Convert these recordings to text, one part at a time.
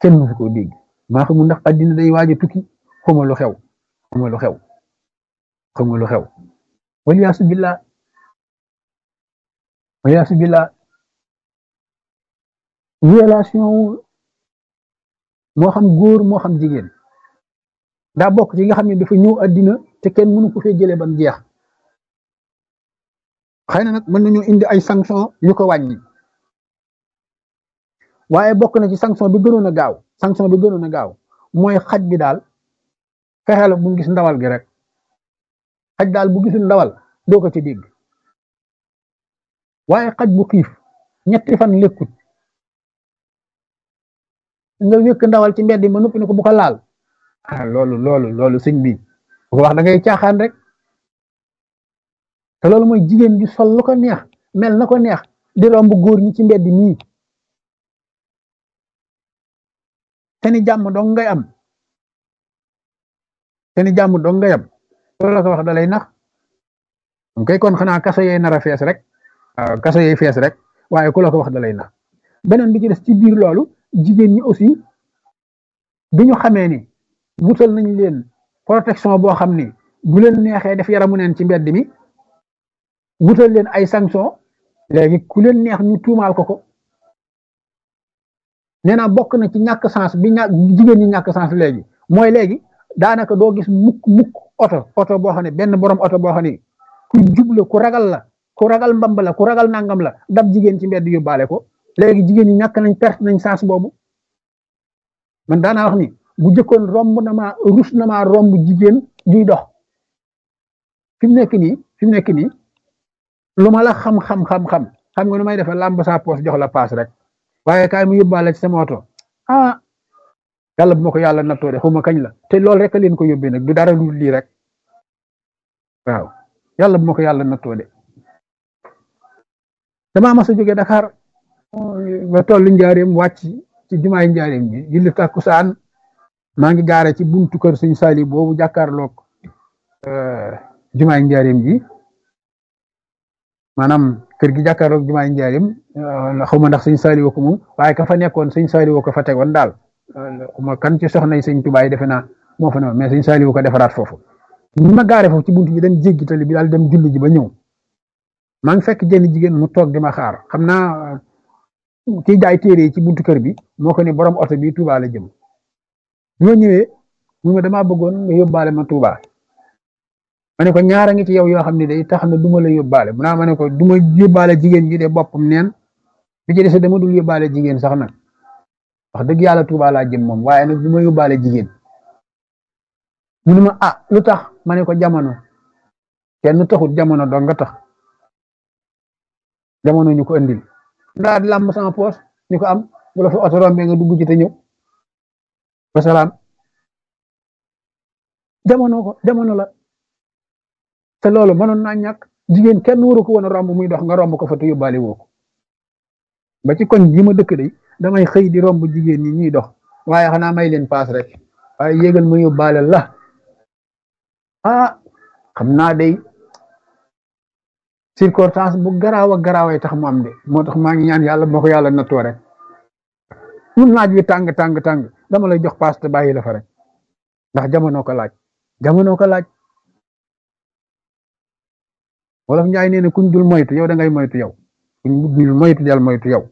kenn mësu koo dégg maa xamul ndax addina day waaj a tukki xawma lu xew xawma lu xew xawma lu xew waliyaasu billah waliyaasu billah violation moo xam góor moo xam jigéen daa bokk ci nga xam ne dafa ñëw addina te kenn mënu ko fee jëlee ba mu jeex xëy na nag mën nañu indi ay sanction yu ko wàññi waaye bokk na ci sanction bi gënoon a gaaw sanction bi gënoon a gaaw mooy xaj bi daal fexeel bu gis ndawal gi rek xaj daal bu gisul ndawal doo ko ci dégg waaye xaj bu xiif ñetti fan lekkut nga wékk ndawal ci mbedd ma noppi ne ko bu ko laal ah loolu loolu loolu sëñ bi bu ko wax da ngay caaxaan rek te loolu mooy jigéen ji sol lu ko neex mel na ko neex di romb góor ñi ci mbedd mii te ni jàmm dong ngay am te ni jàmm dong ngay am loolu la ko wax da lay nax mu koy kon xanaa kaso yee nar a fees rek waaw kaso yee fees rek waaye ku la ko wax da lay nax beneen bi ci des ci biir loolu jigéen ñi aussi bi ñu xamee ni wutal nañ leen protection boo xam ni bu leen neexee def yaramu neen ci mbedd mi wutal leen ay sanction léegi ku leen neex ñu tuumaal ko ko nee naa bokk na ci ñàkk sens bi ñàkk jigéen ñi ñàkk sens léegi mooy léegi daanaka doo gis mukk mukk oto oto boo xam ne benn borom oto boo xam ne ku jubla ku ragal la ku ragal mbamb la ku ragal nangam la dab jigéen ci mbedd yóbbaale ko léegi jigéen ñi ñàkk nañ perte nañ sens boobu man daanaa wax ni bu jëkkoon romb na maa rus na maa romb jigéen juy dox fi mu nekk nii fi mu nekk nii lu ma la xam-xam-xam-xam xam nga nu may defee làmb saa poos jox la paas rek waaye kaay mu yóbbaale ci sama oto ah yàlla bu ma ko yàlla nattoo de xuma kañ la te loolu rek a leen ko yóbbee nag du dara lu lii rek waaw yàlla bu ma ko yàlla nattoo de damaa mas a jóge Dakar ba tollu njaareem wàcc ci jumaay njaareem bi julli takkusaan maa ngi gaare ci buntu kër sëñ Sali boobu jàkkaarloog jumaay njaareem ji maanaam kër gi jàkkaarloog jumaay njaareem xaw ma ndax sëñ Sali woo ko moom waaye ka fa nekkoon sëñ Sali woo ko fa tegoon daal xuma kan ci soxna yi sëñ Tuubaa yi defe naa moo fa ne mais sëñ Sali woo ko defaraat foofu ni ma gaare foofu ci buntu bi dem jéggi tali bi daal dem julli ji ba ñëw maa ngi fekk jenn jigéen mu toog di ma xaar xam naa kiy jaay téere yi ci buntu kër bi moo ko ni borom oto bi Touba la jëm ñoo ñëwee mu ma damaa bëggoon nga yóbbaale ma Touba ma ne ko ñaara ngi ci yow yoo xam ne day tax na du ma la yóbbaale mu naa ma ne ko du ma yóbbaale jigéen ji de boppam neen bi ci des dama dul yóbbaale jigéen sax nag wax dëgg yàlla Touba laa jëm moom waaye nag du ma yóbbaale jigéen mu ne ma ah lu tax ma ne ko jamono kenn taxut jamono dong nga tax jamono ñu ko andil ndaa di làmb sama poos ñu ko am bu la fa oto rombee nga dugg ci te ñëw wasalaam jamono ko jamono la te loolu mënoon naa ñàkk jigéen kenn waru ko woon a romb muy dox nga romb ko fa te yóbbaale woo ko ba ci koñ bi ma dëkk day damay xëy di romb jigéen ñi ñuy dox waaye xanaa may leen paas rek waaye yégal ma yóbbaale la ah xam naa day circonstance bu garaaw ak garaaway tax mu am de moo tax maa ngi ñaan yàlla moo ko yàlla nattoo rek mun naaj wi tàng tàng tàng dama lay jox paas te bàyyi la fa rek ndax jamono ko laaj jamono ko laaj wolof njaay nee na kuñ dul moytu yow da ngay moytu yow kuñ dul moytu del moytu yow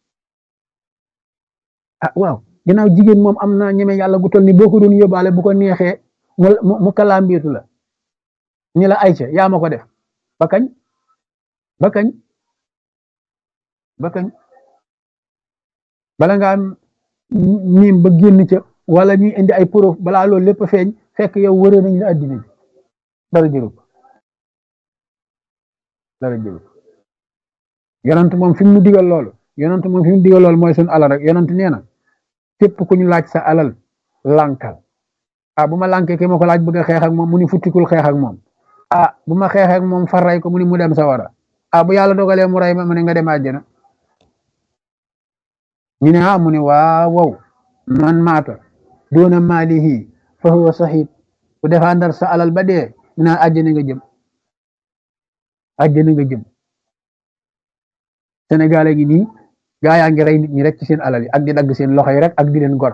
ah waaw ginnaaw jigéen moom am na ñeme yàlla gu toll ni boo ko doon yóbbaale bu ko neexee mu mu kalaambeetu la ni la ayca yaa ma ko def ba kañ ba kañ ba kañ bala ngaa miim ba génn ca wala ñuy indi ay preuve balaa loolu lépp feeñ fekk yow wëree nañ la addina bi dara jëru ko dara jëru ko yonent moom fi mu digal loolu yonent moom fi mu digal loolu mooy suñu alal rek yonent nee na képp ku ñu laaj sa alal lànkal ah bu ma lànkee ki ma ko laaj bëgg a xeex ak moom mu ni futtikul xeex ak moom ah bu ma xeexee ak moom far ray ko mu ni mu dem sa wara ah bu yàlla dogalee mu ray ma mu ne nga dem àjjana ñu ne ah mu ne waaw wow man maata doona maalihi fa huwa sahid bu défendre sa alal ba dee ñu naan àjjana nga jëm àjjana nga jëm Sénégal gi nii gaa yaa ngi rey nit ñi rek ci seen alal yi ak di dagg seen loxo yi rek ak di leen gor